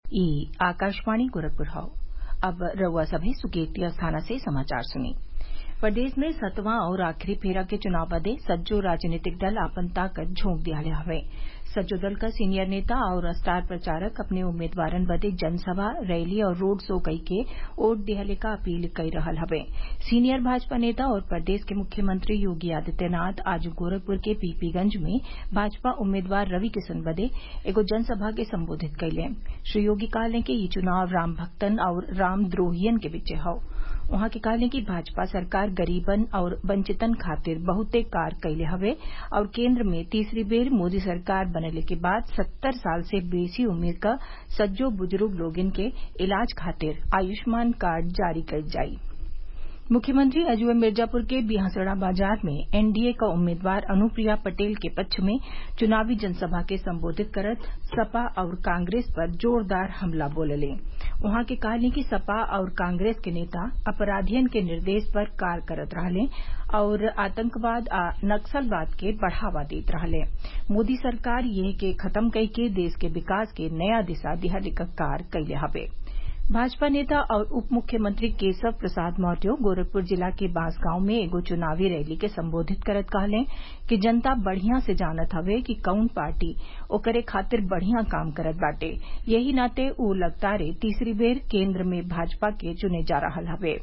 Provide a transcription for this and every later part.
ई आकाशवाणी गोरखपुर हौ अब रउआ सभे सुकेतिया स्थाना से समाचार सुनी प्रदेश में सतवां और आखिरी फेरा के चुनाव बदे सज्जो राजनीतिक दल आपन ताकत झोंक दियाले हवे सज्जो दल क सीनियर नेता और स्टार प्रचारक अपने उम्मीदवारन बदे जनसभा रैली और रोड शो कइके वोट दिहले क अपील कई रहल हवे सीनियर भाजपा नेता और प्रदेश के मुख्यमंत्री योगी आदित्यनाथ आज गोरखपुर के पीपीगंज में भाजपा उम्मीदवार रवि किशन बदे एगो जनसभा के संबोधित कइले श्री योगी कहले कि ई चुनाव राम भक्तन और रामद्रोहियन के बीचे हौ उहाँ के कहले कि भाजपा सरकार गरीबन और वंचितन खातिर बहुते कार्य कइले हवे और केन्द्र में तीसरी बेर मोदी सरकार बनले के बाद सत्तर साल से बेसी उम्र क सज्जो बुजुर्ग लोगन के इलाज खातिर आयुष्मान कार्ड जारी कइल जाई मुख्यमंत्री अजूय मिर्जापुर के बिहसड़ा बाजार में एनडीए क उम्मीदवार अनुप्रिया पटेल के पक्ष में चुनावी जनसभा के संबोधित करत सपा और कांग्रेस पर जोरदार हमला बोलले उहाँ के कहले कि सपा और कांग्रेस के नेता अपराधियन के निर्देश पर कार्य करत रहले और आतंकवाद आ नक्सलवाद के बढ़ावा देत रहले मोदी सरकार एह के खत्म कइके देश के विकास के नया दिशा दिहले क कार्य कइले हवे भाजपा नेता और उप मुख्यमंत्री केशव प्रसाद मौर्य गोरखपुर जिला के बांसगांव में एगो चुनावी रैली के संबोधित करत कहले कि जनता बढ़िया से जानत हवे कि कौन पार्टी ओकरे खातिर बढ़िया काम करत बाटे यही नाते उ लगातार तीसरी बेर केन्द्र में भाजपा के चुने जा रहल हवे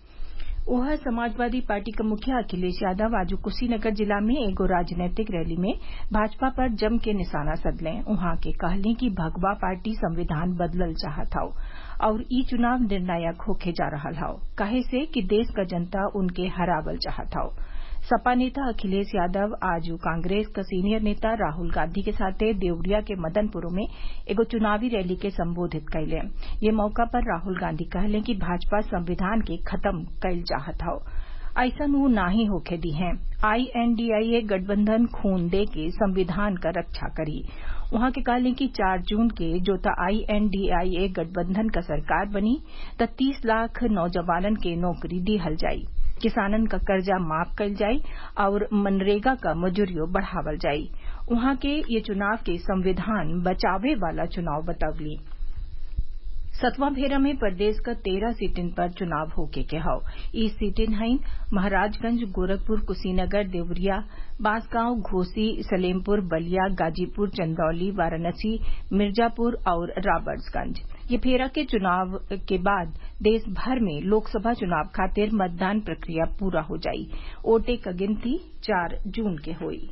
ओह समाजवादी पार्टी क मुखिया अखिलेश यादव आज कुशीनगर जिला में एगो राजनैतिक रैली में भाजपा पर जम के निशाना सधले उहाँ के कहले कि भगवा पार्टी संविधान बदलल चाहत हौ और ई चुनाव निर्णायक होखे जा रहल हौ काहे से कि देश क जनता उनके हरावल चाहत हौ सपा नेता अखिलेश यादव आज कांग्रेस क सीनियर नेता राहुल गांधी के साथे देवरिया के मदनपुर में एगो चुनावी रैली के संबोधित कइले ये मौका पर राहुल गांधी कहले कि भाजपा संविधान के खत्म कइल चाहत हौ ऐसन उ नाही होखे दी हैं आईएनडीआईए गठबंधन खून दे के संविधान क रक्षा करी उहाँ के कहले कि चार जून के जो त आईएनडीआईए गठबंधन क सरकार बनी त तीस लाख नौजवानन के नौकरी दिहल जाई किसानन क कर्जा माफ कइल जाई और मनरेगा क मजूरियो बढ़ावल जाई उहाँ के ये चुनाव के संविधान बचावे वाला चुनाव बतवली सतवां फेरा में प्रदेश क तेरह सीटिन पर चुनाव होखे के हौ ई सीटिन हईन महराजगंज गोरखपुर कुशीनगर देवरिया बांसगांव घोसी सलेमपुर बलिया गाजीपुर चंदौली वाराणसी मिर्जापुर और राबर्ट्सगंज ये फेरा के चुनाव के बाद देश भर में लोकसभा चुनाव खातिर मतदान प्रक्रिया पूरा हो जाई वोटे क गिनती चार जून के होई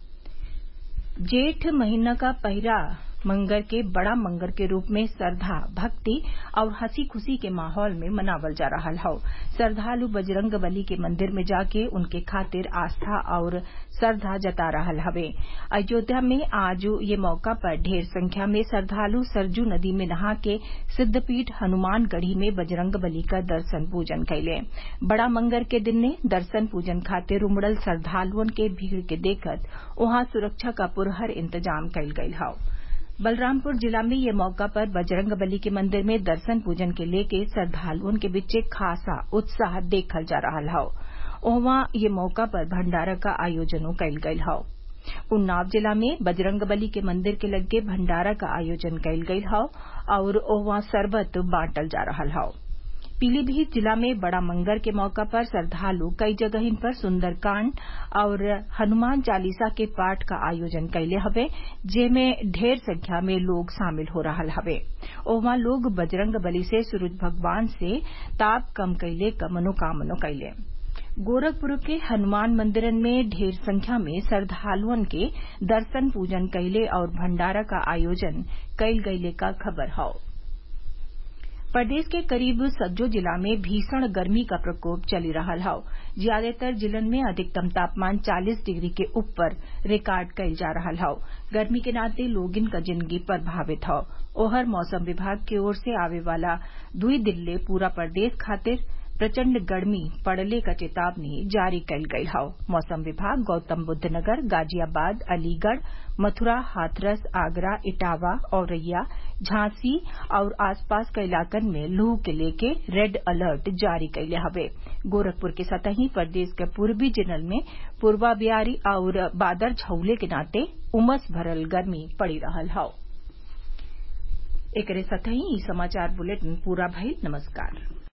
जेठ महीना का पहिला मंगर के बड़ा मंगर के रूप में श्रद्धा भक्ति और हंसी खुशी के माहौल में मनावल जा रहा हौ श्रद्धालु बजरंग बली के मंदिर में जाके उनके खातिर आस्था और श्रद्धा जता रहा हवे अयोध्या में आज ये मौका पर ढेर संख्या में श्रद्धालु सरजू नदी में नहा के सिद्धपीठ हनुमानगढ़ी में बजरंग बली का दर्शन पूजन कैले बड़ा मंगर के दिन ने दर्शन पूजन खातिर उमड़ल श्रद्धालुअन के भीड़ के देखत वहां सुरक्षा का पुरहर इंतजाम कइल गयल हौ बलरामपुर जिला में ये मौका पर बजरंग बली के मंदिर में दर्शन पूजन के लेके श्रद्धालुओं के बीचे खासा उत्साह देखल जा रहा हौ ओहवा ये मौका पर भंडारा का आयोजनों कइल गयल हौ उन्नाव जिला में बजरंग बली के मंदिर के लगे भंडारा का आयोजन कइल गयल हौ और ओहवा शरबत बांटल जा रहा हौ पीलीभीत जिला में बड़ा मंगर के मौका पर श्रद्धालु कई जगहिन पर सुंदरकांड और हनुमान चालीसा के पाठ का आयोजन कैले हवे जेमें ढेर संख्या में लोग शामिल हो रहा हवे ओहमा लोग बजरंग बली से सूरज भगवान से ताप कम कैले क मनोकामना कैले गोरखपुर के हनुमान मंदिरन में ढेर संख्या में श्रद्धालुअन के दर्शन पूजन कैले और भंडारा का आयोजन कैल गयले का खबर हौ प्रदेश के करीब सज्जो जिला में भीषण गर्मी का प्रकोप चली रहा हौ ज्यादातर जिलन में अधिकतम तापमान 40 डिग्री के ऊपर रिकॉर्ड कइल जा रहा हौ गर्मी के नाते लोगिन क जिंदगी प्रभावित हौ ओहर मौसम विभाग की ओर से आवे वाला दुई दिन ले पूरा प्रदेश खातिर प्रचंड गर्मी पड़ले क चेतावनी जारी कइल गयल हौ मौसम विभाग गौतम बुद्ध नगर गाजियाबाद अलीगढ़ मथुरा हाथरस आगरा इटावा औरैया झांसी और आसपास क इलाकन में लू के लेके रेड अलर्ट जारी कइले हवे गोरखपुर के सतही प्रदेश के पूर्वी जिलन में पूर्वा बियारी और बादर छउले के नाते उमस भरल गर्मी पड़ी रहल हौ एकरे साथही ई समाचार बुलेटिन पूरा भइल नमस्कार